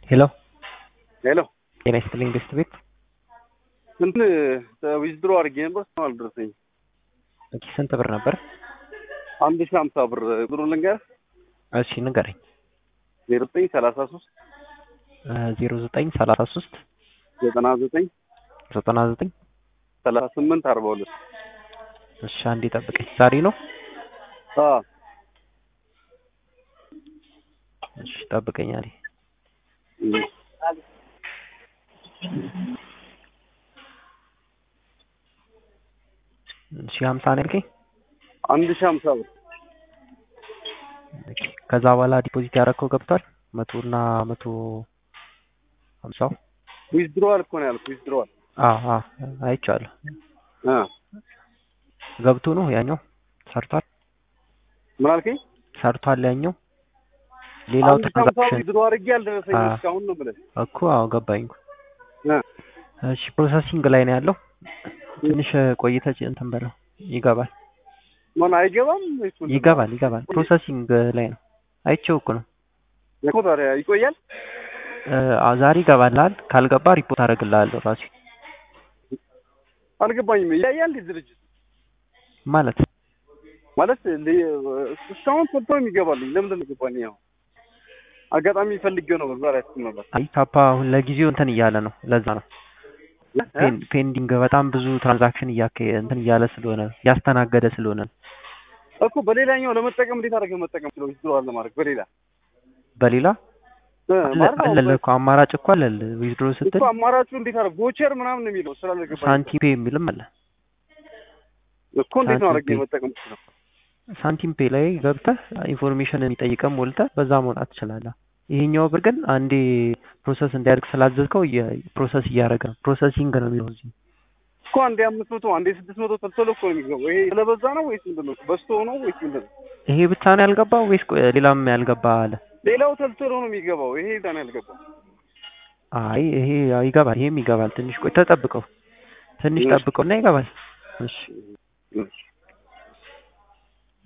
ሄሎ ሄሎ ጤና ይስጥልኝ ገስት ቤት እንትን ዊዝድሮ አድርጌ ነበር እስካሁን አልደረሰኝም። ኦኬ ስንት ብር ነበር? አንድ ሺህ ሀምሳ ብር ብሩ ልንገር እሺ ንገረኝ። ዜሮ ዘጠኝ ሰላሳ ሶስት ዜሮ ዘጠኝ ሰላሳ ሶስት ዘጠና ዘጠኝ ዘጠና ዘጠኝ ሰላሳ ስምንት አርባ ሁለት እሺ አንዴ ጠብቀኝ። ዛሬ ነው? እሺ ጠብቀኝ አለኝ። ሺህ ሀምሳ ነው ያልከኝ? አንድ ሺህ ሀምሳ ብር ኦኬ። ከዛ በኋላ ዲፖዚት ያደረግከው ገብቷል? መቶ እና መቶ ሀምሳው ዊዝድሮዋል እኮ ነው ያልኩህ። ዊዝድሮዋል አዎ አዎ አይቼዋለሁ። ገብቶ ነው ያኛው ሰርቷል ምን አልከኝ? ሰርቷል ያኛው ሌላው አንድ ሺህ ሀምሳ ትራንዛክሽን ዊዝድሮ አድርጌ አልደረሰኝም አዎ። እስካሁን ነው ብለህ እኮ አዎ ገባኝ እኮ። እ እሺ ፕሮሰሲንግ ላይ ነው ያለው። ትንሽ ቆይተህ እንትን በለው ይገባል ማን አይገባም ወይስ ምንድን ነው? ይገባል ይገባል። ፕሮሰሲንግ ላይ ነው አይቼው እኮ ነው። እኮ ታዲያ ይቆያል። እ አዎ ዛሬ ይገባልሃል። ካልገባ ሪፖርት አደርግልሃለሁ ራሴ አልገባኝም። ይለያል እንዴ ድርጅት ማለት ማለት ል- እስካሁን ሰርቶ የሚገባልኝ ለምንድን ነው የገባኝ? ያው አጋጣሚ ፈልጌው ነበር ዛሬ አስብ ነበር አይ ታፓ አሁን ለጊዜው እንትን እያለ ነው። ለዛ ነው እ? ፔን- ፔንዲንግ በጣም ብዙ ትራንዛክሽን እያከ እንትን እያለ ስለሆነ እያስተናገደ ስለሆነ ነው። እኮ በሌላኛው ለመጠቀም እንዴት አድርገህ መጠቀም ስለው ዊዝድሮዋል ለማድረግ በሌላ በሌላ እ፣ አለ ማለት አሁን አለልህ እኮ አማራጭ እኮ አለል ዊዝድሮ ስትል እኮ አማራጩ እንዴት አድርገህ ጎቸር ምናምን ነው የሚለው ስላልገባኝ ሳንቲም ፔ የሚልም አለ። እኮ እንዴት ነው ሳንቲም አድርገህ ፔ። መጠቀም ስለው ሳንቲም ፔ ላይ ገብተህ ኢንፎርሜሽን የሚጠይቀን ሞልተህ በዛ መውጣት ትችላለህ። ይሄኛው ብር ግን አንዴ ፕሮሰስ እንዲያደርግ ስላዘዝከው ፕሮሰስ እያደረገ ነው። ፕሮሰሲንግ ነው የሚለው እዚህ። እኮ አንዴ አምስት መቶ አንዴ ስድስት መቶ ተልተሎ እኮ ነው የሚገባው። ይሄ ስለበዛ ነው ወይስ ምንድን ነው? በዝቶ ነው ወይስ ምንድን ነው? ይሄ ብቻ ነው ያልገባው ወይስ ቆይ ሌላም ያልገባ አለ? ሌላው ተልተሎ ነው የሚገባው። ይሄ ዛ ነው ያልገባው። አይ ይሄ ያው ይገባል፣ ይሄም ይገባል። ትንሽ ቆይ ተጠብቀው፣ ትንሽ እሺ። ጠብቀውና ይገባል። እሺ እሺ